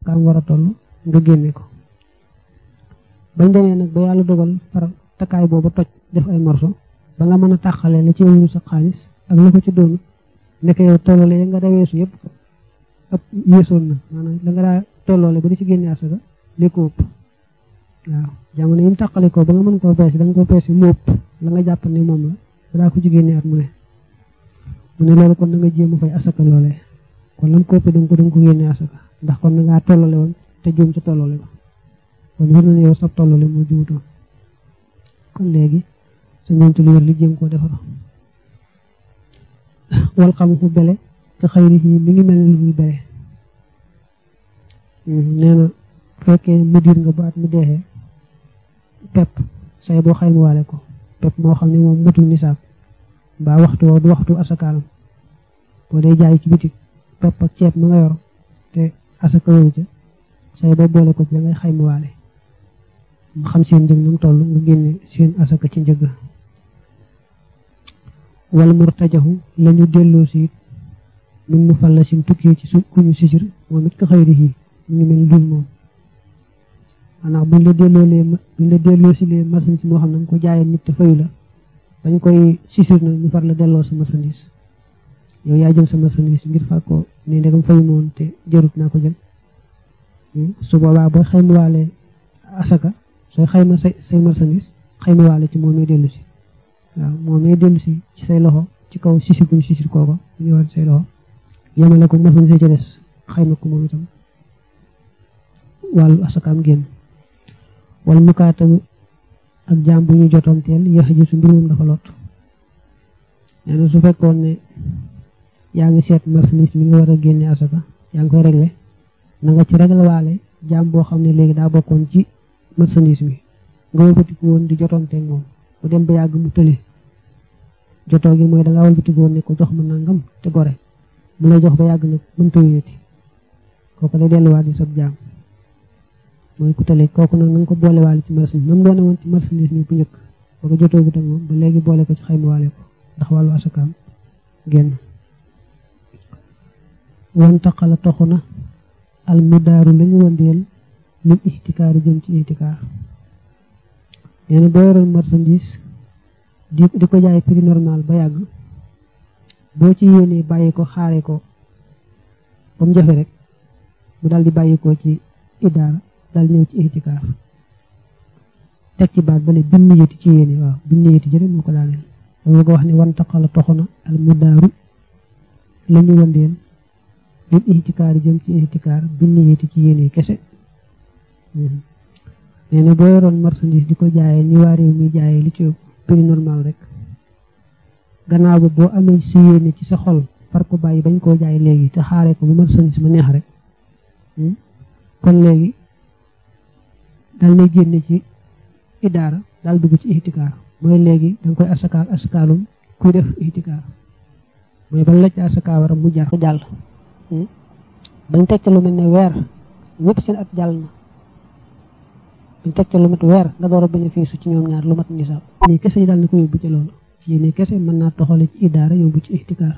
kaam war a toll nga génne ko bañ demee nag ba yàlla dogal far takkaay boobu toj def ay morso ba nga mën a tàqalee la ci wuru sa xaalis ak la ko ci doonu nekk yow tolloole ya nga daweesu yëpp ëpp yéesoon na maanaam la nga daa tolloole ba di ci génne asaka li ko ëpp waaw jamono yi mu tàqale ko ba nga mën koo peese da nga ko peese mu ëpp la nga jàpp ne moom la balaa ko ci génne at mu ne mu ne loolu kon na nga jéem a fay asaka loolee kon lam ko ëpp da nga ko da nga ko génne asaka ndax kon na ngaa tollale woon te juum ca tolloole ba kon war na ne yow sab tollale moo juutoon kon léegi sa ñeenti lu wér li jéem koo defar wal xam fu bele te xëyri yi mi ngi mel ni lu muy bele nee na fekkee mudir nga baat mu deexee pepp say boo xaymawaale ko pepp moo xam ne moom matul nisaab mbaa waxtu woo du waxtu asakaalam boo dee jaay ci bitik pepp ak ceeb ma nga yor te asaka yow ca say boo boole ko ci da ngay xaymawaale mu xam seen njëg nam toll nga génne seen asaka ci njëg wal murtajahu lañu delloo si it min mu falla sin tukkee ci su kuñu sisir moom it ka xëyri yi mu ngi mel ni dul moom maanaam buñ la delloolee buñ la delloo si lee marchandise moo xam ne nga ko jaayee nit te fayu la dañ koy sisir na ñu far la delloo sa marchandise yow yaa jël sa marchandise ngir far ko ne ndegam fayu moon te jarut naa ko jël su boobaa booy xaymawaale asaka sooy xayma say say marchandise xaymawaale ci moomee dellu si waaw moomee dellu si ci say loxo ci kaw sisir buñ sisir kooko bu ñëwaat say loxo yemale ko marchandise ca des xayma ko moom itam wàllu asakaam génn wala mukaatabu ak jaam bu ñu jotoon teel yéex a gisu mbir moom dafa lot nee na su fekkoon ne yaa ngi seet marchandise mi nga war a génne asaka yaa ngi koy réglé na nga ci réglé waale jaam boo xam ne léegi daa bokkoon ci marchandise mi nga wëlbatiku woon di jotoon teeg moom bu dem ba yàgg mu tële jotoo gi mooy da ngaa wëlbatiku woon ne ko jox ma nangam te gore mu lay jox ba yàgg nag mënta wéeti kooku lay delluwaat di sab jaam mooy ku tale kooku nag na nga ko boolewaale ci marchandise nam doone woon ci marchandise mi bu njëkk ba ko jotoo gut ak moom ba léegi boole ko ci xaymawaale ko ndax wàllu asakaam génn wan taqala toxu na al mudaaru lañu wandeel lim ixtikaar jëm ci ixtikaar nee na boo yoroon marchandise di di ko jaay prix normal ba yàgg boo ci yéenee bàyyi ko xaare ko ba mu jafe rek mu daal di bàyyi ko ci idaara daal ñëw ci ixtikaar teg ci baat bale bin niyati ci yéene waaw bin niyati jëre moo ko daaneel dama ko wax ne wan taqala toxu na al mudaaru la ñu wandeel lim ixtikaar jëm ci ixtikaar bin niyati ci yéene kese nee na boo yoroon marchandise di ko jaayee ni waa réew mi jaayee li ci prix normal rek gannaaw ba boo amee si yéene ci sa xol far ko bàyyi bañ koo jaay léegi te xaaree ko bu marchandise ma neex rek kon léegi dal lay génne ci idaara daal dugg ci ixtikaar mooy léegi danga koy asakaal asakaalum kuy def ixtikaar mooy ban la ci asaka waram mu jar jàll bañ teg ca lu mel ne weer ñëpp seen at jàll na bañ teg ca lu mat weer nga door a bénéfice ci ñoom ñaar lu mat nisaab nii kese yi daal na ko yóbbu ci loolu ci yéene kese mën naa toxale ci idaara yóbbu ci ixtikaar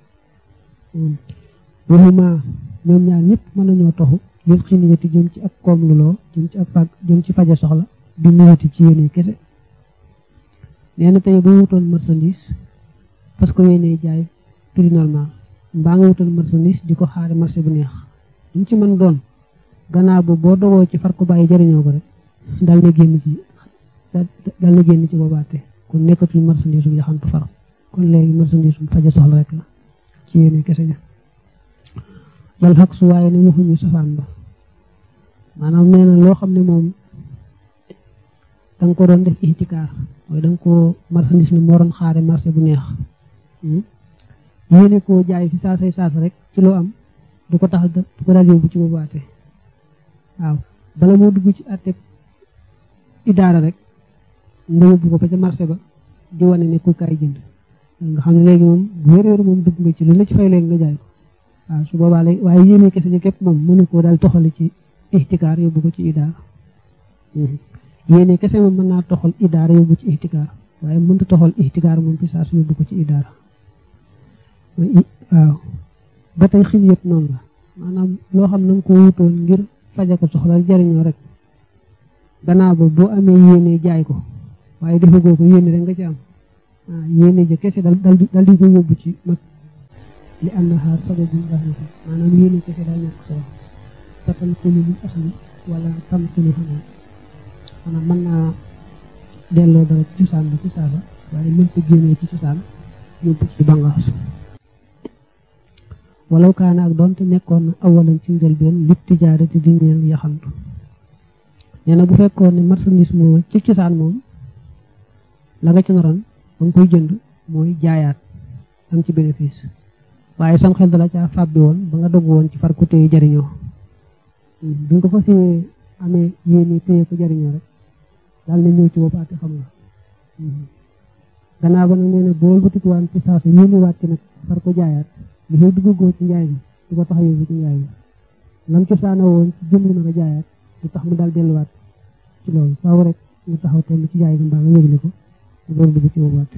waxuma ñoom ñaar ñëpp mën nañoo toxu yëpp xi niyati jëm ci ak koom luloo jëm ci ak fag jëm ci faja soxla bi niyati ci yéene kese nee na tey boo wutoon marchandise parce que yéene jaay prix normal mbaa nga wutoon marchandise di ko xaare marché bu neex ñu ci mën doon gannaaw ba boo dogoo ci far ko bàyyi jëriñoo ko rek dal na génn ci dal na génn ci boobaate kon nekkatul marchandise bu yaxantu far kon léegi marchandise bu faja soxla rek la ci yéene kese ja dal xaq su waaye ne waxuñu safaan ba maanaam nee na loo xam ne moom da nga ko doon def ixtikaar mooy da nga ko marchandise mi moo doon xaare marché bu neex yéene koo jaay fi saasay saasa rek ci loo am du ko tax du ko daal yóbbu ci boobaate waaw bala moo dugg ci àtte idaara rek nga yóbbu ko ba ca marché ba di wane ne ku kaay jënd nga xam ne léegi moom bu wér wér moom dugg nga ci lu la ci fay léegi nga jaay ko waaw su boobaa lay waaye yéene kese ji képp moom mënu koo daal toxali ci ixtikaar yóbbu ko ci idaara yéene kese moom mën naa toxal idaara yóbbu ci ixtikaar waaye mënta toxal ixtikaar moom fi saa su yóbbu ko ci idaara waaw ba tey xiliyat noonu la maanaam loo xam na nga ko wutoon ngir faja ko soxla jariñoo rek gannaaw ba boo amee yéene jaay ko waaye defagoo ko yéene rek nga ci am ah yéene ja kese dal dal dal di ko yóbbu ci mat li am na xaar sababul rahmati maanaam yéene kese daal ñàkk solo tatal xulu lil asli wala tam xulu xanaa maanaam mën naa delloo dara ci cosaan bi ci saasa waaye mën ko génnee ci cosaan yóbbu ci bangaas walaw kaana ak doonte nekkoon na awalan ci njëlbeen lit tijaarati di ñeel yaxantu nee na bu fekkoon ne marchandise moom ci cosaan moom la nga ci naroon ba nga koy jënd mooy jaayaat am ci bénéfice waaye sam xel dala caa fàbbi woon ba nga dogg woon ci far ko téye jariñoo bi nga ko fas amee yéene téye ko jariñoo rek daal na ñëw ci bopp ate xam nga gannaaw ba nag nee na bool batikuwaan ci saasa yéene waat ci nag far ko jaayaat li fay duggagoo ci njaay bi du ko tax a yóbbu ci njaay bi lam cosaana woon ci jënd na nga jaayaat du tax mu daal delluwaat ci loolu faaw rek nga taxaw temm ci jaay bi mbaa nga yëgle ko loolu dugg ci boobaat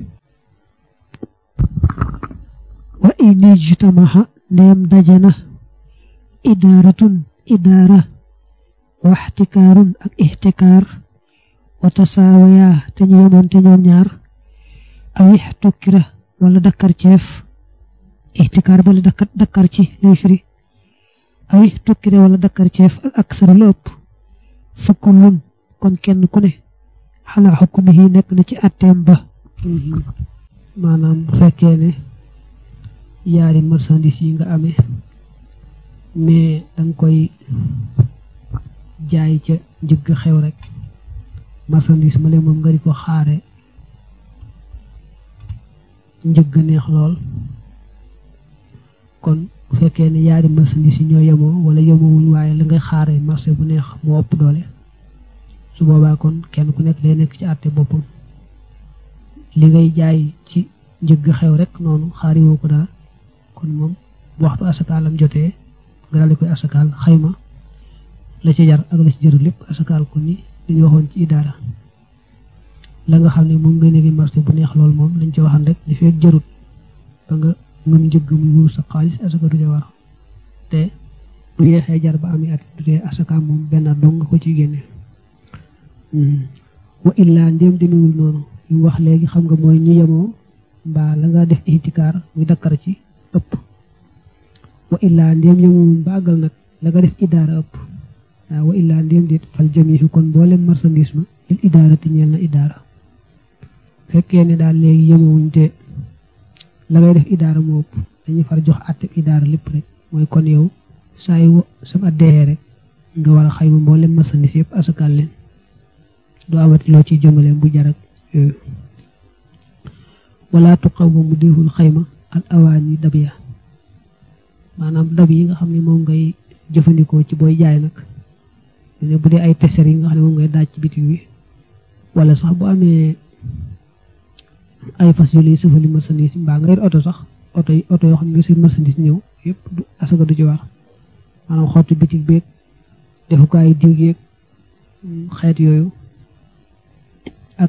wa in ijtamaha ndeem dajana idaaratun idaara wa ixtikaarun ak ixtikaar wa tasaawayaa te ñu yemoon te ñoom ñaar aw ixtukkira wala dakkar ceef ixtikaar bala dakkar dakkar ci lay firi aw ixtukkira wala dakkar ceef al aksaru la ëpp fa kullun kon kenn ku ne xalaa xukmihi nekk na ci atteem ba maanaam bu fekkee ne yaari marchandise yi nga amee mais danga koy jaay ca njëgg xew rek marchandise ma leen moom nga di ko xaare njëgg neex lool kon bu fekkee ne yaari marchandise yi ñoo yemoo wala yemoowuñ waaye la ngay xaare marché bu neex moo ëpp doole su boobaa kon kenn ku nekk day nekk ci àtte boppam li ngay jaay ci njëgg xew rek noonu xaariwoo ko dara kon moom bu waxtu asakaalam jotee nga daal di koy asakaal xayma la ci jar ak la ci jar lépp asakaal ko ni dañu waxoon ci idaara la nga xam ne moom ngay nekk marché bu neex lool moom lañ ci waxan rek li fekk jarut ba nga ngëm njëgg muy wuru sa xaalis asaka du ca war te bu yeexee jar ba ami at du tee asaka moom benn dong nga ko ciy génne wa illaa ndéem demewul noonu ñu wax léegi xam nga mooy ñu yemoo mbaa la nga def itikaar muy dakkar ci ëpp wa illaa ndéem yemoowuñ ba àggal nag la nga def idaara ëpp waaw wa illaa ndéem dit fal jamiixu kon mboolem marchandise ma lil idaara ti ñeel na idaara fekkee ne daal léegi yemoowuñ te la ngay def idaara moo ëpp dañuy far jox àtte idaara lépp rek mooy kon yow saa yu sama deexee rek nga war a xayma mboolem marchandise yëpp asakaal leen doo amati loo ciy jëmale bu jarak yooyu wala tuqawwamu déeful xayma al awaani dab ya maanaam dab yi nga xam ne moom ngay jëfandikoo ci booy jaay nag ne bu dee ay teser yi nga xam ne moom ngay daaj ci bitig bi wala sax bu amee ay fas yu lay sëfali marchandise mbaa nga yor oto sax oto yi oto yoo xam ne seen marchandise ñëw yëpp du asaka du ci war maanaam xottu bitig beeg defukaay diw geeg xeet yooyu ak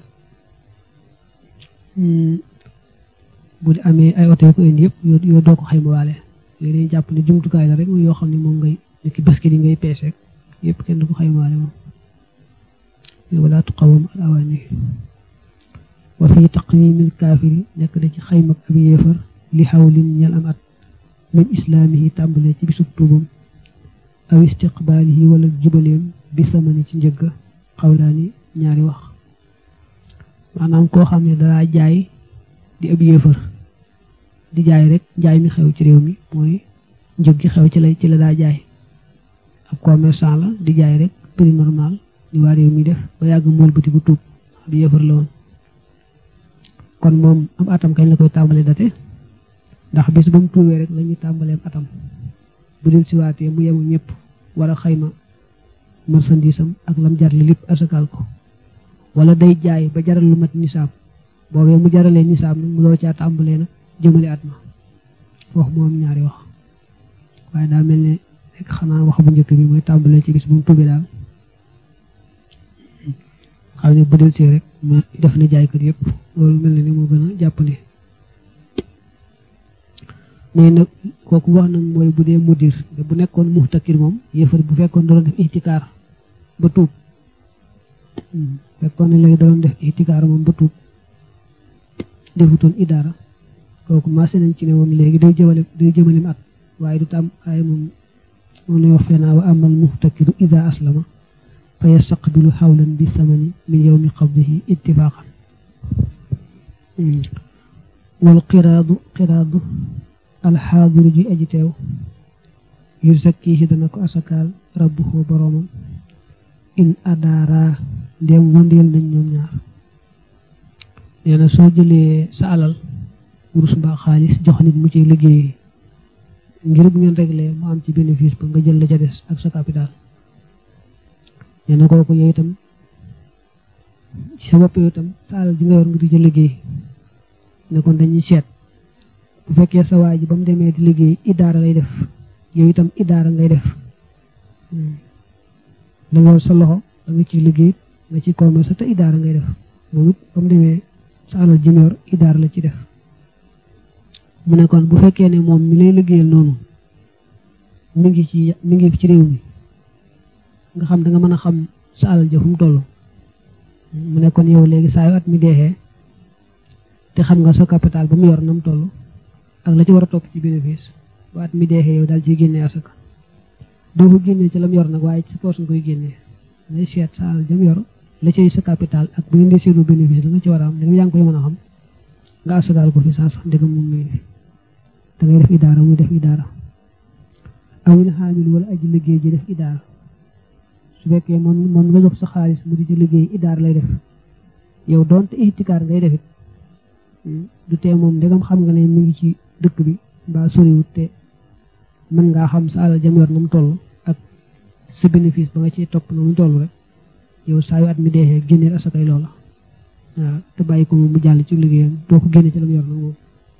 bu di amee ay oto yu ko indi yëpp yoo doo ko xayma waale yooyu dañuy jàpp ne jumtukaay la rek mooy yoo xam ne moom ngay nekk basket yi ngay peese yëpp kenn du ko xayma waale moom wala tuqawam al awaani wa fi taqwimil kaafiri nekk na ci xayma ab yéefar li xawlin ñel am at min islaamihi tàmbalee ci bisub tuubam aw istiqbaalihi wala jubaleem bi samani ci njëgg xawlaani ñaari wax maanaam koo xam ne dalaa jaay di ab yéefar di jaay rek jaay mi xew ci réew mi mooy njëg gi xew ci la ci la daa jaay ab commerçant la di jaay rek prix normal ni waa réew mi def ba yàgg mool bëti bu tuub ab yéefar la woon kon moom am atam kañ la koy tàmbalee date ndax bis ba mu tuubee rek la ñuy tàmbaleem atam bu dil siwaatee mu yemu ñëpp war a xayma marchandise am ak lam jar li lépp asakaal ko wala day jaay ba jaral lu mat nisaab boobee mu jaralee nisaab nag mu doo caa tàmbalee nag jëmale at ma wax moom ñaari wax waaye daa mel ne rek xanaa wax bu njëkk bi mooy tàmbalee ci bis bu mu tuubee daal xam ne bu del see rek mu def na jaaykat yëpp loolu mel na ni moo gën a jàppandi nee na kooku wax nag mooy bu dee mudir bu nekkoon muxtakir moom yéefar bu fekkoon da doon def ihtikaar ba tuub fekkoon ne léegi da doon def ihtikaar moom ba tuub defutoon idaara kooku maase nañ ci ne moom léegi day jëmale day jëmalim at waaye du tam ay moom moom lay wax fenaa wa amal muxtakiru ida aslama fa yastaqbilu xawlan bi samani min yowmi qabdihi ittifaqan wal qiraadu qiraadu alxaadiru ji aji teew yu zakkihi dana ko asakaal rabbuhu boroomam in adaara ndéem wëndeel nañ ñoom ñaar nee na soo jëlee sa alal wurus mbaa xaalis jox nit mu ci liggéey ngir bu ngeen réglé mu am ci bénéfice ba nga jël la ca des ak sa capital nee na kooku yow itam sa bopp yow itam sa alal ji nga yor nga di ca liggéey ne kon dañuy seet bu fekkee sa waa ji ba mu demee di liggéey idaara lay def yow itam idaara ngay def la nga sa loxo da nga ciy liggéey nga ci commerce te idaara ngay def moom it ba mu demee sa alal ji yor idaara la ci def mu ne kon bu fekkee ne moom mi lay liggéeyal noonu mi ngi ci mi ngi ci réew mi nga xam da nga mën a xam sa alal ja fu mu toll mu ne kon yow léegi saa yu at mi deexee te xam nga sa capital ba mu yor na mu toll ak la ci war a topp ci bénéfice ba at mi deexee yow daal ciy génnee asaka doo ko génnee ci la mu yor nag waaye ci poos nga koy génnee ngay seet sa alal ja mu yor la cay sa capital ak bu ngeen di seetlu bénéfice la nga ci war a am ndegam yaa ngi koy mën a xam nga asagaal ko fi saa sax ndegam moom muy fi da ngay def idaara muy def idaara awil xaamil wala aji liggéey ji def idaara su fekkee moom moom nga jox sa xaalis mu di ci liggéey idaara lay def yow doonte ihtikaar ngay defit du tee moom ndegam xam nga ne mi ngi ci dëkk bi mbaa soriwut te mën ngaa xam sa alal jam yor na mu toll ak sa bénéfice ba nga ci topp na mu toll rek yow saa yu at mi deexee génneel asakay loola waaw te bàyyi ko moom mu jàll ci liggéeyam doo ko génne ci la mu yor nag moom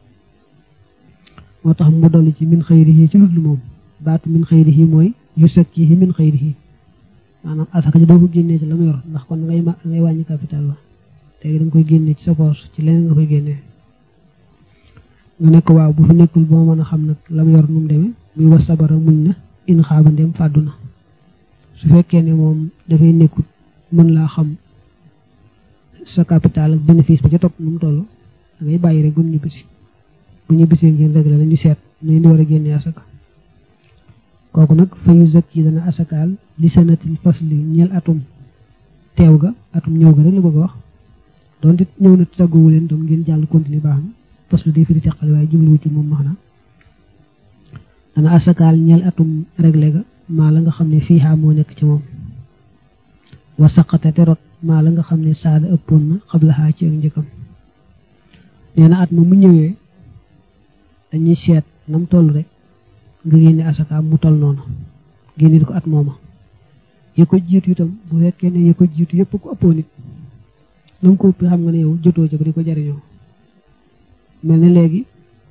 moo tax mu dolli ci min xayrihi ci ludlu moom baatu min xayrihi mooy yu sakkihi min xayrihi maanaam asaka ji doo ko génnee ci la mu yor ndax kon ngay ma ngay wàññi capital la te da nga koy génne ci sa poche ci leneen nga koy génnee nga nekk waaw bu fi nekkul boo mën a xam nag la mu yor nu mu demee muy was sabara muñ na in xaaba ndem fàddu na su fekkee ne moom dafay nekkul mën laa xam sa capital ak bénéfice ba ca topp nu mu toll da ngay bàyyi rek bu ñu bisi bu ñu bisee ngeen réglé la ñu seet nañ di war a génne asaka kooku nag fa yu zëkk yi dana asakaal li sanatil fasli ñeel atum teew ga atum ñëw ga rek la bëgg a wax doonte ñëw na tàgguwu leen doom ngeen jàll continue baax na faslu day fi di teqale waaye jubluwu ci moom max na dana asakaal ñeel atum réglé ga maa la nga xam ne fii xaa moo nekk ci moom wa saqate te rot maa la nga xam ne saada ëppoon na xabla xaa ci ak njëkkam nee na at ma mu ñëwee dañuy seet nam toll rek nga génne asakaam mu toll noonu génne ko at mooma ya ko jiitu itam bu fekkee ne ya ko jiitu yëpp ko ëppoon it na nga ko ëpp xam nga ne yow jotoo ca ba di ko jariñoo mel ne léegi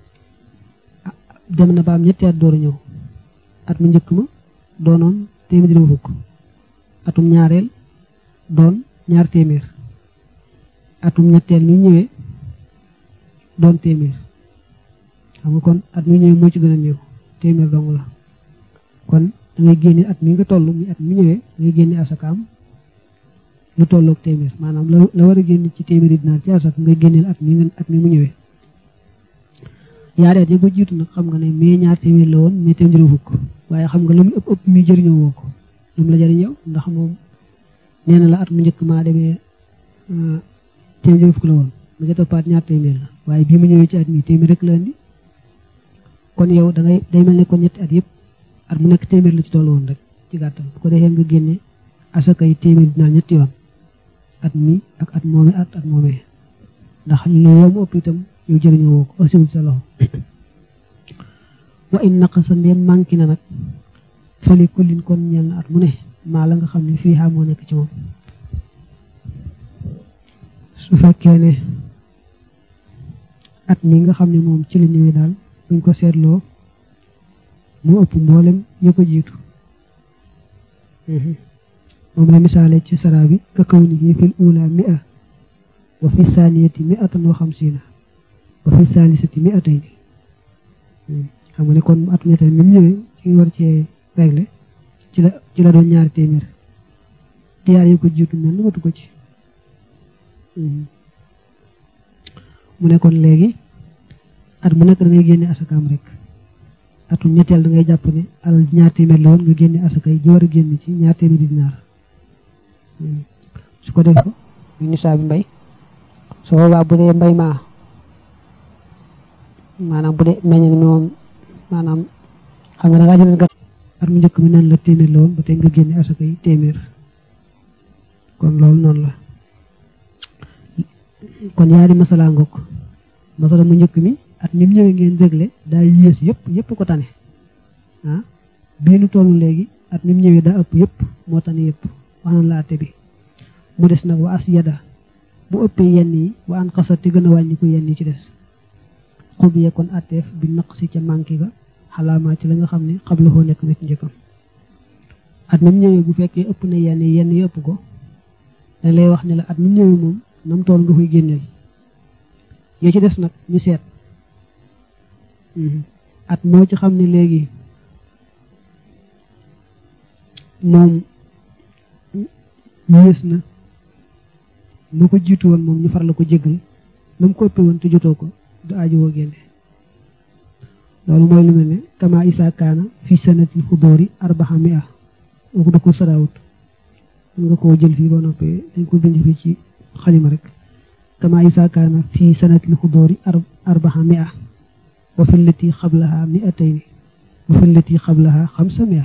dem na ba am ñetti at door a ñëw at mu njëkk ma doonoon téeméer juróom fukk atum ñaareel doon ñaar téeméer atum ñetteel ñu ñëwee doon téeméer xam nga kon at mi ñëwee moo ci gën a néew téeméer dong la kon da ngay génne at mi nga toll mi at mi ñëwee da ngay génne asakaam lu tolloog téeméer maanaam la la war a génne ci téeméeri dinaar ci asaka ngay génneel at mi nga at mi mu ñëwee yaari at yi ko jiitu nag xam nga ne mais ñaar téeméer la woon mais téeméer fukk waaye xam nga lu mu ëpp ëpp mi jëriñoo woo ko lu mu la jëriñ yow ndax moom nee na la at mu njëkk maa demee téeméer fukk la woon mu ca toppaat ñaar téeméer la waaye bii mu ñëwee ci at mi téeméer rek la indi kon yow da ngay day mel ne kon ñetti at yëpp at mu nekk téeméer la ci toll woon rek ci gàttal bu ko defee nga génne asaka yi téeméer dinaa ñetti yoon at mi ak at moomee at at moomee ndax yow mu ëpp itam yow jëriñoo woo ko asiwul sa loxo wa in naqasa ndéem manqué na nag fali kullin kon ñeel na at mu ne maa la nga xam ne fii moo nekk ci moom su fekkee ne at mi nga xam ne moom ci la ñëwee daal buñ ko seetloo mu ëpp mboolem ya ko jiitu moom la misaale ci sara bi ka kaw ni fil ula mi'a wa fi saniyati mi'atan wa xamsina wa fi salisati mi'atayni xam nga ne kon atum ñetteel mi mu ñëwee ci war cee réglé ci la ci la doon ñaari téeméer diyaar yi ko jiitu mel ni matu ko ci mu ne kon léegi at mu nekk da ngay génne asakaam rek atum ñetteel da ngay jàpp ne alal ñaar téeméer la woon nga génne asaka yi ji war a génn ci ñaar téeméeri dinaar su ko def ko ñu nisaa bi mbay su boobaa bu dee mbay maa maanaam bu dee meññ mi moom maanaam xam nga da ngaa jënd gàtt at mu njëkk mi nan la téeméer la woon ba tey nga génne asaka yi téeméer kon loolu noonu la kon yaari masala ngokk masala mu njëkk mi at mi ñëwee ngeen dégle daa yées yëpp yëpp ko tane ah bii nu tollu léegi at mi ñëwee daa ëpp yëpp moo tane yëpp wax nañ la atte bi mu des nag wa as yada bu ëppee yenn yi wa an xasat te gën a wàññi ko yenn yi ci des xubiye kon atteef bi naq si ca manqué ga xalaamaa ci la nga xam ne xabla koo nekk na ci njëkkam at mi ñëwee bu fekkee ëpp na yenn yi yenn yi ëpp ko dañ lay wax ne la at mi ñëwee moom nam tool nga koy génneel yee ci des nag ñu seet at moo ci xam ne léegi moom yées na lu ko jiitu woon moom ñu far la ko jéggal la mu ko ëppee woon te jotoo ko du aaju woo génne loolu mooy lu mel ne kama isa kaana fi sanatil xudóori arbaxa mia kooku da ko saraawut mën nga koo jël fii ba noppee dañ ko bind fii ci xalima rek kama isa kaana fi sanatil xudóori arbaxa mia wa fi lati xablaha miatayni wa fi lati xablaha xamsa mia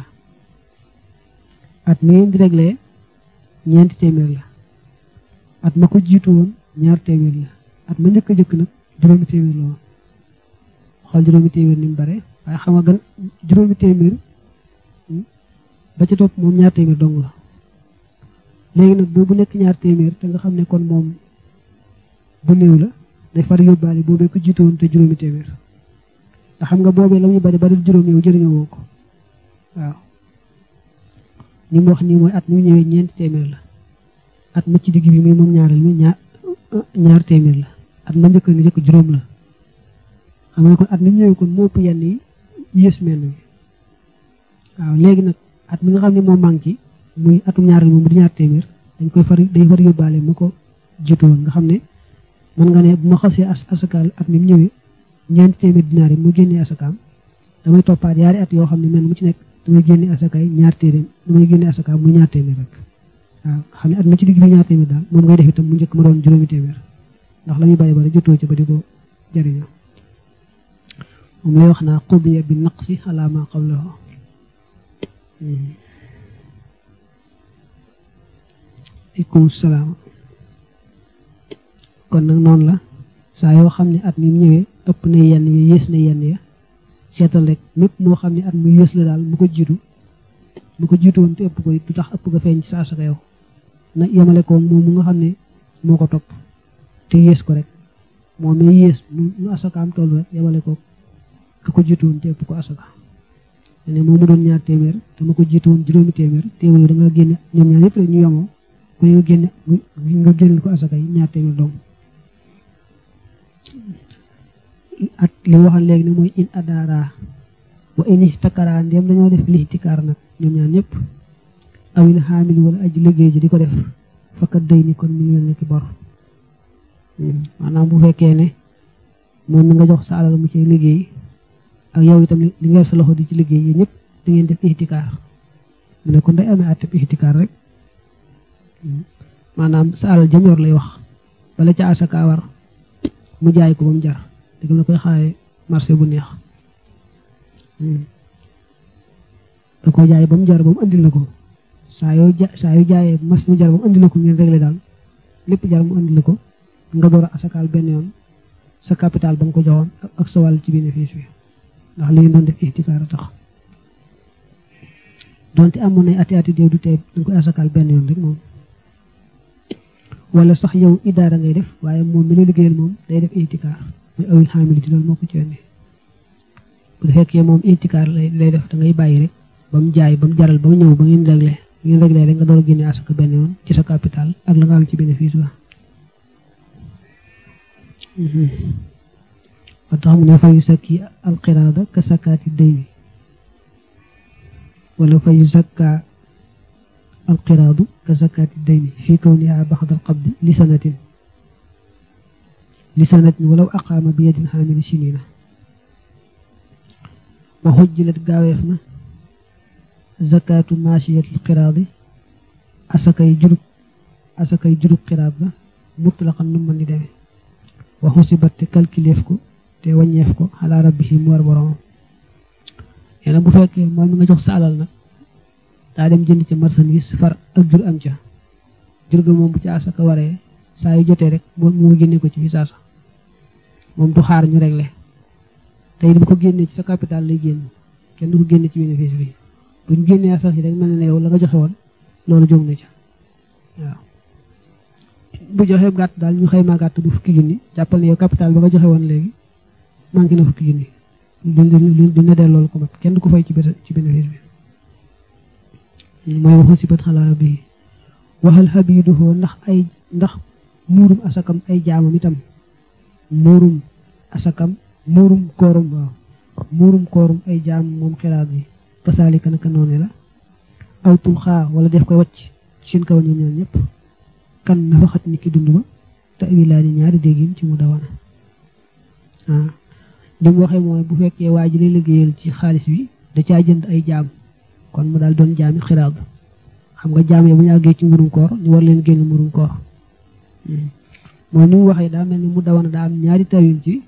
at mi ngeen di réglé ñeenti téeméer la at ma ko jiitu woon ñaar téeméer la at ma njëkk a jëkk nag juróomi téeméer la woon xool juróomi téeméer ni mu bare waaye xam nga gan juróomi téeméer ba ca topp moom ñaar téeméer dong la léegi nag boobu nekk ñaar téeméer te nga xam ne kon moom bu néew la day far yóbbaale boobee ko jiitu woon te juróomi téeméer te xam nga boobee la muy bari bari juróom yow jëriñoo woo ko waaw ni mu wax nii mooy at mi ñëwee ñeenti téeméer la at ma ci digg bi muy moom ñaareel mi ñaar ñaar téeméer la at ma njëkk ni njëkk juróom la xam nga kon at mi ñëwee kon moo ëpp yenn yi yées mel ni waaw léegi nag at mi nga xam ne moo manqué muy atum ñaareel moom di ñaar téeméer dañ koy far day far yóbbaale ma ko jiitu woon nga xam ne man nga ne bu ma xasee as asakaal at mi ñëwee ñeenti téeméer dinaar yi mu génnee asakaam damay toppaat yaari at yoo xam ne mel mu ci nekk damay génne asakaay ñaar téeméer damay génne asakaam mu ñaar téeméer rek waaw xam ne at mi ci digg bi ñaar téeméer daal moom ngay def itam mu njëkk ma doon juróomi téeméer ndax la muy bari bari jotoo ci ba di ko jariñoo moom lay wax naa xubiya bi naqsi ala ma qablahu aleykum salaam kon nag noonu la saa yoo xam ne at mi ñëwee ëpp na yenn ya yées na yenn ya seetal rek mépp moo xam ne at mu yées la daal mu ko jiitu mu ko jiitu woon te ëpp ko du tax ëpp nga feeñ ci sa asaka yow na yemale ko moom mu nga xam ne moo ko topp te yées ko rek moom mi yées nu asakaam toll rek yemale ko ka ko jiitu woon te ëpp ko asaka ne moom mu doon ñaar téeméer te ma ko jiitu woon juróomi téeméer teewul da nga génne ñoom ñaar yëpp rek ñu yemoo ku nga génne nga génneel ko asaka yi ñaar téeméer doom at li waxal léegi ne mooy in adaara wa in ihtakara ndéem dañoo def lixtikaar nag ñoom ñaar ñëpp awil xaamil wala aji liggéey ji di ko def fakkat day ni kon mi ngi mel ni ki bor maanaam bu fekkee ne moom mi nga jox sa alal mu ci liggéey ak yow itam li nga sa loxo di ci liggéey yi ñëpp da ngeen def ihtikaar mu ne kon day amee àtteb ihtikaar rek maanaam sa alal jëm yor lay wax bala ca asaka war mu jaay ko ba mu jar dëgg la koy xaaye marché bu neex da ko jaay ba mu jar ba mu andil la ko saa yoo ja saa yoo jaayee mas mu jar ba mu andil la ko ngeen réglé daal lépp jar mu andil la ko nga door a asakaal benn yoon sa capital ba nga ko joxoon ak sa wàll ci bénéfice bi ndax li ngeen doon def ihtikaar a tax donte amoon nay ati ati déew du tey da nga koy asakaal benn yoon rek moom wala sax yow idaara ngay def waaye moom mi la liggéeyal moom day def ihtikaar muy awil xaamiliti loolu moo ko ci indi bu fekkee moom ihtikaar lay lay def da ngay bàyyi rek ba mu jaay ba mu jaral ba mu ñëw ba ngeen réglé ngeen réglé rek nga door a génne asaka benn yoon ci sa capital ak la nga am ci bénéfice ba ba tax mu ne fa yu sakki alqiraada ka sakkaati dayni wala fa yu sakka alqiraadu ka sakkaati dayni fii kawniha baxda alqabdi li sanatin li sanatin walaw aqaama bi yadin xaamili sinina wa xujjilat gaaweef na zakaatu maashiyatil qiraadi asakay jurub asakay jurub qiraad ba mutlaqan nu mën di demee wa xusibat te calculeef ko te wàññeef ko xalaa rabbihi mu war boromam nee na bu fekkee moom mi nga jox sa alal nag daa dem jënd ca marchandise far ak jur am ca jur ga moom bu ci asaka waree saa yu jotee rek mu génne ko ci fi saasa moom du xaar ñu réglé tey bu ko génnee ci sa capital lay génn kenn du ko génne ci bénéfice bi buñ génnee asaka yi rek mel ne yow la nga joxe woon loolu jóg na ca waaw bu joxee gàtt daal ñu xaymaa gàtt bu fukki junni jàppal ne yow capital ba nga joxe woon léegi manqué na fukki junni duñ duñ delloo loolu ko mat kenn du ko fay ci ci bénéfice bi mooy waxu sibat xalaara bi waxal xabiiduhoo ndax ay ndax muurum asakam ay jaamam itam muurum asakam muurum koorum waaw muurum koorum ay jaam moom xiraat yi kasaalika naka noone la awtul xaa wala def koy wàcc ci seen kaw ñoom ñaan ñëpp kan nafa xat ni ki dund ba te wilaani ñaari déggin ci mu dawana ah li mu waxee mooy bu fekkee waa ji lay liggéeyal ci xaalis bi da caa jënd ay jaam kon mu daal doon jaami xiraat xam nga jaam yi bu ñu àggee ci mburum koor ñu war leen génn mburum koor mooy ni mu waxee daa mel ni mu dawana daa am ñaari tawil ci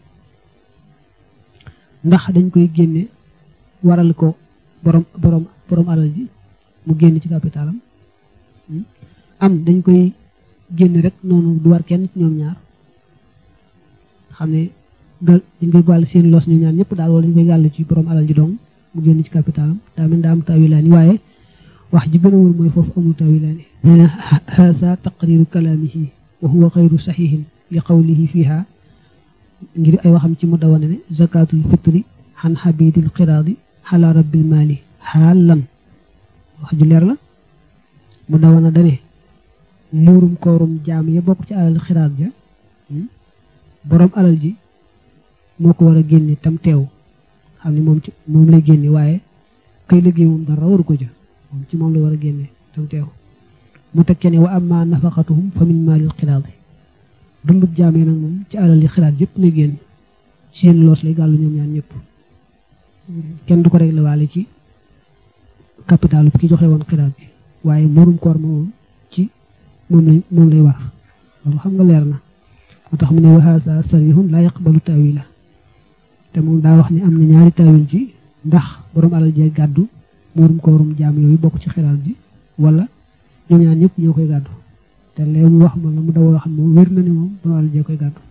ndax dañ koy génne waral ko borom borom borom alal ji mu génn ci capitalam am dañ koy génne rek noonu du war kenn ci ñoom ñaar xam ne gal dañ koy gàll seen los ñu ñaan ñëpp daal wala dañ koy gàll ci borom alal ji dong mu génn ci capitalam daa mel daa am tawilaani waaye wax ji gën a wóor mooy foofu amul tawilaani nee na haasa taqriru kalaamihi wa huwa xayru saxihin li qawlihi fiha ngir ay waxam ci mu dawane ne zakatul fitri xan xabidil qiraadi xala rabbil maali xaalan wax ju leer la mu dawana dane muurum koorum jaam ya bokk ci alal xiraat ja borom alal ji moo ko war a génne tam teew xam ne moom ci moom lay génne waaye kay liggéey moom dara waru ko ja moom ci moom la war a génne tam teew mu tekkee ne wa amma nafaqatuhum fa min maalil xiraat yi dundub jaam yi nag moom ci alal yi xiraat yëpp lay génn seen loos lay gàllu ñoom ñaan ñëpp kenn du ko réglé waale ci capitalu ki joxe woon xiraat bi waaye murum koor ma moom ci moom lay moom lay war loolu xam nga leer na moo tax mu ne waxaasa sarihun laa yaqbalu tawila te moom daa wax ni am na ñaari tawil ci ndax borom alal jee gàddu murum koorum jaam yooyu bokk ci xiraat bi wala ñoom ñaan ñëpp ñoo koy gàddu te léegi mu wax ma la mu daw wax moom wér na ni moom borom alal jee koy gàddu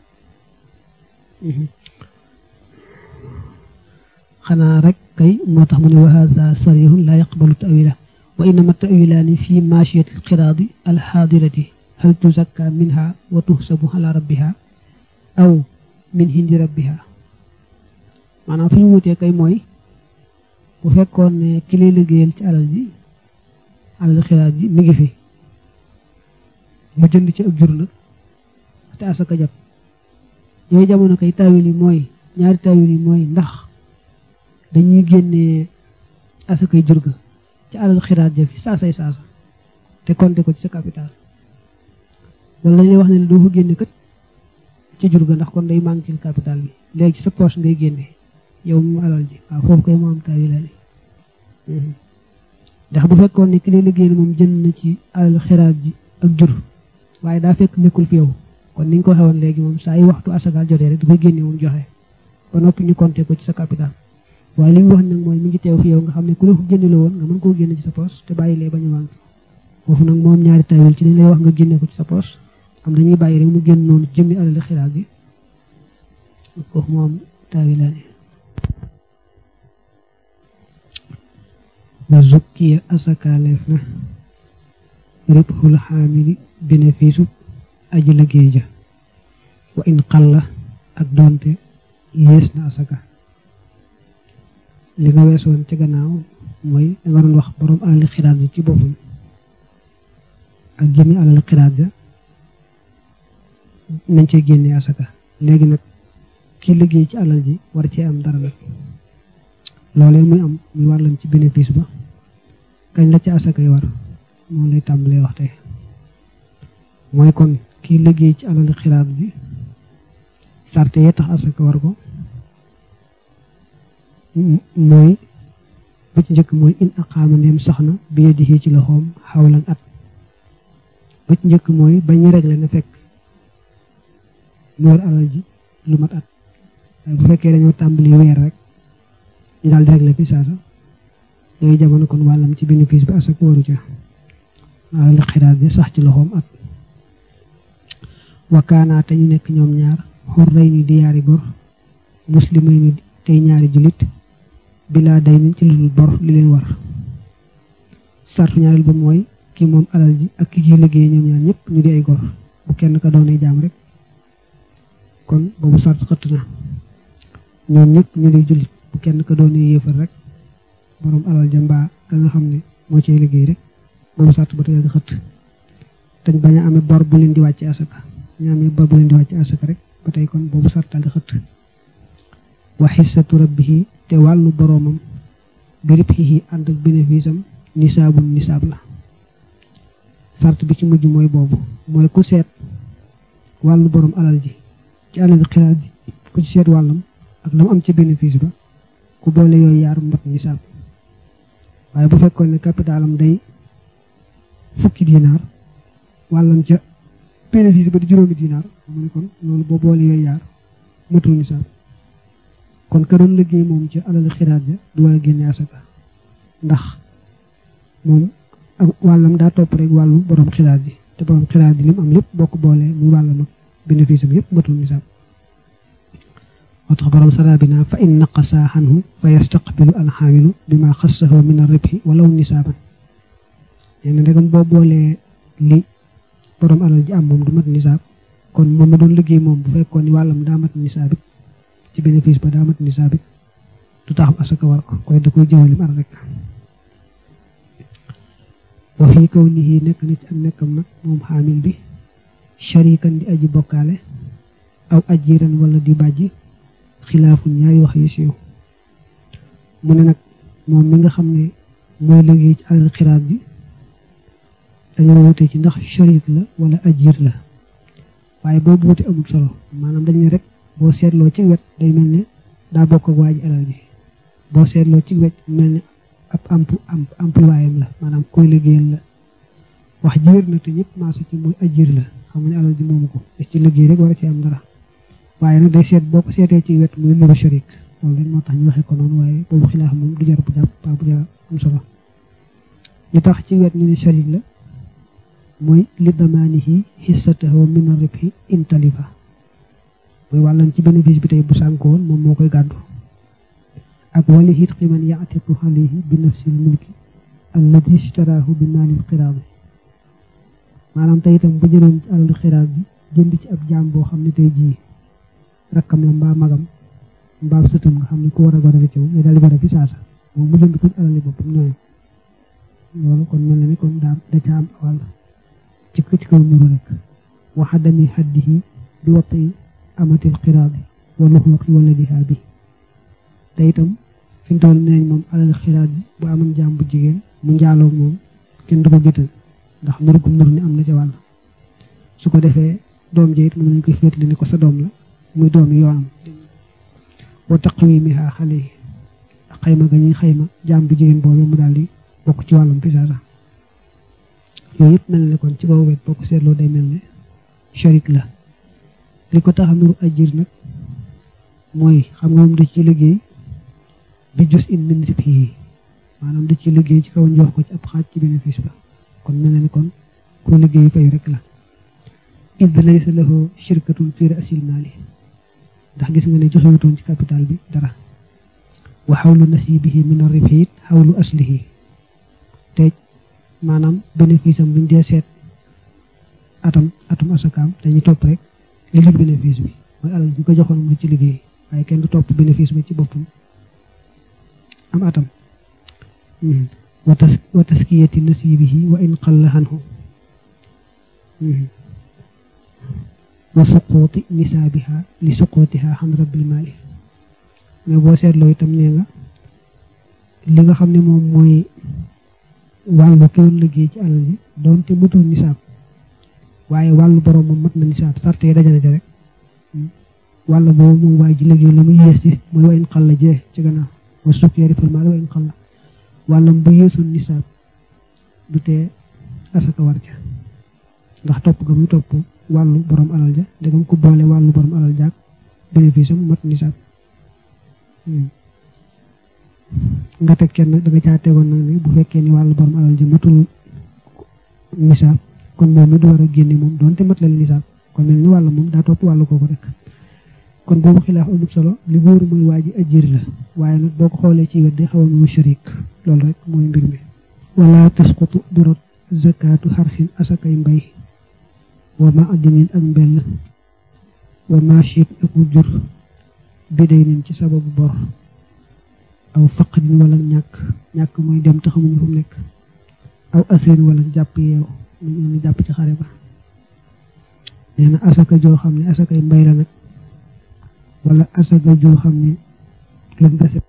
xanaa rek kay moo tax mu ne wa hada sarihun laa yaqbalu tawila wa innama tawilaani fi maachiyati alqiraadi alxaadirati hal tuzakka minha wa tuhsabu ala rabbiha aw min hindi rabbiha maanaam fi ñu wutee kay mooy bu fekkoon ne ki lay liggéeyal ci alal ji alal xiraat ji mi ngi fi mu jënd ci ak jur nag te asaka jàpp yooyu jamono kay tawil yi mooy ñaari tawil yi mooy ndax dañuy génnee asakay jur ga ci alal xiraat ja fi saasay saasa te compter ko ci sa capital wala dañ lay wax ne doo ko génne kat ci jur ga ndax kon day manqué capital bi léegi ci sa poche ngay génne yow mu alal ji waaw foofu koy moo am tawi la ndax bu fekkoon ne ki lay liggéey moom jënd na ci alal xiraat ji ak jur waaye daa fekk nekkul fi yow kon ni ñu ko waxee woon léegi moom saa yi waxtu asakaal jotee rek du koy génne moom joxe ba noppi ñu compter ko ci sa capital waaye li ñu wax nag mooy mi ngi teew fi yow nga xam ne ku la ko génne la woon nga mën koo génne ci sa poche te bàyyi lee bañ a wànq foofu nag moom ñaari tawil ci dañ lay wax nga génne ko ci sa poche am dañuy bàyyi rek mu génn noonu jëmmi alal xiraat bi foofu moom tawilaani wa zukkiya asakaaleef na ribxul xaamili bénéfice aji liggéey ja wa in xalla ak doonte yées na asaka li nga weesoon ci gannaaw mooy da nga doon wax borom alali xiraat bi ci boppam ak jëmi alali xiraat ja nañ cee génnee asaka léegi nag ki liggéey ci alal ji war cee am dara nag loolee muy am muy wàllam ci bénéfice ba kañ la ci asakay war moom lay tàmbalee wax tey mooy kon kii liggéey ci alal xiraat bi sarte yee tax asaka war ko mooy bu ci njëkk mooy in aqaama ndeem sax na bi yadihi ci loxoom xawlan at ba ci njëkk mooy ba ñu réglé na fekk mu war alal ji lu mat at waaye bu fekkee dañoo tàmbali weer rek ñu daal di réglé fi saasa yooyu jamono kon wàllam ci bénéfice bi asaka waru ca alal xiraat bi sax ci loxoom at wakaanaa te ñu nekk ñoom ñaar xur rey ni di yaari gor muslimay ni tey ñaari jullit bilaa day ni ci lu dul bor li leen war sartu ñaareel ba mooy ki moom alal ji ak ki ciy liggéey ñoom ñaar ñëpp ñu di ay gor bu kenn ka doonee jaam rek kon boobu sart xëtt na ñoom ñëpp ñu di jullit bu kenn ka doonee yéefar rek borom alal ja mbaa ka nga xam ne moo ciy liggéey rek boobu sart ba tey nga xëtt te bañ a amee bor bu leen di wàcc asaka ñu amee bor bu leen di wàcc asaka rek ba tey kon boobu sartal di xëtt wa xissatu rabbihi te wàllu boroomam bi ribxihi ànd ak bénéfice am nisaabun nisaab la sart bi ci mujj mooy boobu mooy ku seet wàllu borom alal ji ci alal xiraat ji ku ci seet wàllam ak la mu am ci bénéfice ba ku boole yooyu yaar mbat nisaab waaye bu fekkoon ne capitalam day fukki dinaar wàllam ca bénéfice ba di juróomi dinaar mu ne kon loolu boo boole yooyu yaar matul nisaab kon ka doon liggéey moom ci alal xiraat ja du war a génne asaka ndax moom ak wàllam daa topp rek wàllu borom xiraat ji te borom xiraat ji li mu am lépp boo ko boolee muy wàllam ak bénéfice am yépp matul nisaab moo tax borom sarabina fa in naqasa xanhu fa yastaqbilu alxaamilu bima xassahu min arribhi walaw nisaaban nee na ndegam boo boolee li borom alal ji am moom du mat nisaab kon moom ma doon liggéey moom bu fekkoon ni wàllam daa mat nisaab it ci bénéfice ba daa mat nisaab it du tax asaka war ko koy da koy jëwalim ar rek wa fii kaw nihi nekk na ci ak nekkam nag moom xaamil bi sharikan di aji bokkaale aw ajiran wala di bàjji xilaafu ñaari wax yu siiw mu ne nag moom mi nga xam ne mooy liggéey ci alal xiraat bi dañoo wute ci ndax sharik la wala ajir la waaye boobu wuti amul solo maanaam dañ ne rek boo seetloo ci wet day mel ne daa bokk ak waa ji alal ji boo seetloo ci wet mel ne ab amp amp employé la maanaam koy liggéeyal la wax ji wér na te ñëpp maasu ci mooy ajir la xam nga ne alal ji moomu ko des ci liggéey rek war a ci am dara waaye nag day seet boo ko seetee ci wet muy nuru sharik loolu rek moo tax ñu waxee ko noonu waaye boobu xilaaf moom du jar bu jàpp pa bu jar am solo li tax ci wet ñu ne sharik la mooy li damaanihi xissatahu min ribhi intalifa mooy wàllam ci bénéfice bi tey bu sànko woon moom moo koy gàddu ak wali hit ximan yaatiqu alayhi bi nafsil mulki alladi ishtaraahu bi maalil xiraad maanaam tey itam bu jëloon ci alalu xiraat bi jënd ci ab jaam boo xam ne tey jii rakkam la mbaa magam mbaa sëtam nga xam ne ku war a gorale ci moom mais daal di gore fi saasa moom mu jënd ko ci alali boppam ñooyam loolu kon mel na ni kon daa da ca am wàll ci ci kaw nuru rek waxadami xaddihi bi watti amatil xiraadi wa luxuqi wala dihaa bi te itam fi mu toll nee moom alal xiraat bi bu amoon jaam bu jigéen mu njaaloo moom kenn du ko géttal ndax nur gum nur ni am na ca wàll su ko defee doom ja it mën nañu koy féetli ni ko sa doom la muy doomi yoonam wa taqwimiha xale yi xayma ga ñuy xayma jaam bu jigéen boobu mu daal di bokk ci wàllum fisaasa yooyu yëpp mel ne kon ci kaw wet boo ko seetloo day mel ne sharik la li ko tax a nuru ajir nag mooy xam nga moom da ci liggéey bi jus in min ribhi maanaam da ci liggéey ci kaw njox ko ci ab xaaj ci bénéfice ba kon mel na ni kon ku liggéey fay rek la id laysa lahu shirkatun fi rasil maali ndax gis nga ne joxewutoon ci capital bi dara wa xawlu nasibihi min arribhi it xawlu aslihi te maanaam bénéfice am buñ dee seet atam atum asakaam dañuy topp rek li li bénéfice bi mooy alal ñu ko joxoon mu ci liggéey waaye kenn du topp bénéfice ba ci boppam am atam wa tas wa taskiyati nasibihi wa in qalla anhu wa suquuti nisaabiha li suquutiha xam rabbil maali mais boo seetloo itam nee nga li nga xam ne moom mooy wàllu ki doon liggéey ci alal ji doonte matul nisaab waaye wàllu borom moom mat na nisaab sarte yi dajale ja rek wàll boobu moom waaye ji liggéey la muy yees ci mooy wa in xalla jee ci gannaaw wa sukkeeri fil maali wa in xalla wàllam bu yeesul nisaab du tee asaka war ja ndax topp ga muy topp wàllu borom alal ja ndegam ko boole wàllu borom alal jaag bénéfice am mat nisaab nga teg kenn nag da nga caa tegoon nag ni bu fekkee ni wàllu borom alal ja matul nisaab kon moom mi du war a génne moom doonte mat la nisaab kon mel ni wàllu moom daa topp wàllu kooku rek kon boobu xilaaf amul solo li wóoru mooy waa ji ajjëri la waaye nag boo ko xoolee ci wet day xaw a mu sharik loolu rek mooy mbir mi wala tasqutu durot zakatu xarsin asakay mbay wa ma addinin ak mbell wa machit ak jur biday nin ci sababu bor aw faqdin wala ñàkk ñàkk mooy dem te xamuñu fu mu nekk aw asirin wala jàpp yeew mu ñu jàpp ci xare ba nee na asaka joo xam ne asakay mbay la nag wala asaka joo xam ne luñ gase